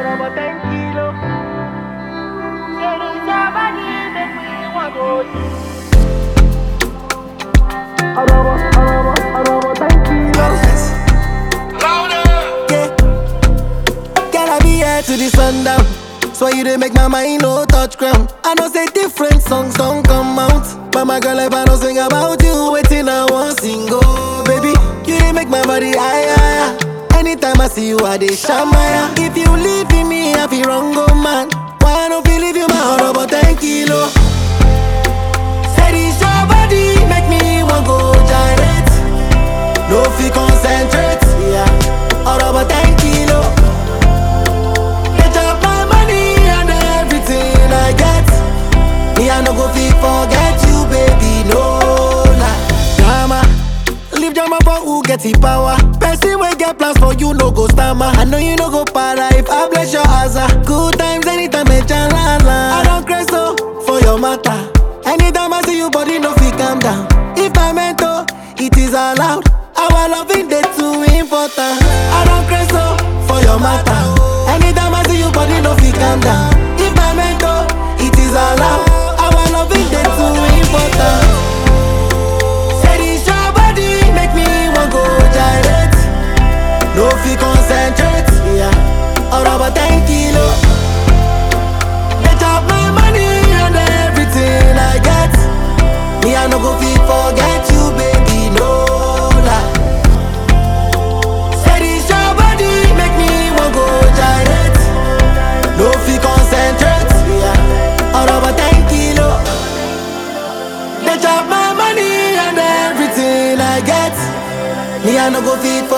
Ahora más tranquilo. Quieres saber de mí, guapo. Ahora más, ahora más, ahora más tranquilo. Yeah. Girl, I be here to the sundown. So you dey make my mind no touch ground. I know say different songs don't come out. But my girl, if I don't sing about you, waiting I want sing oh baby. You dey make my body higher. higher. Anytime I see you, I dey shamaya. If you leave me, I feel wrong, oh man. Why I don't feel leave you my heart about 10 kilo? Said it's your body, make me want go gyrate. No fi concentrate, yeah. All about 10 kilo. Get up my money and everything I get. Me I no go fi forget you, baby, no lie. Drama, leave drama for who get the power. Person wey get plans for you no go stammer. I know you no go para if I bless your asa. Good times anytime me chalala. I don't crazy so for your matter. Anytime I see you, body no fi calm down. If I meant to, it is allowed. Our loving day too important. I don't crazy so for your matter. Anytime I see you, body no fi calm down. If I meant to, it is allowed. Our loving day too important. Said it's your body, make me want go gyrate. No fi concentrate, yeah. All about 10 kilo. Get up my money and everything I get. Me I no go fi forget you, baby, no lie. Said it's your body, make me want go gyrate. No fi concentrate, yeah. All about 10 kilo. They chop my money and everything I get. Me I no go fit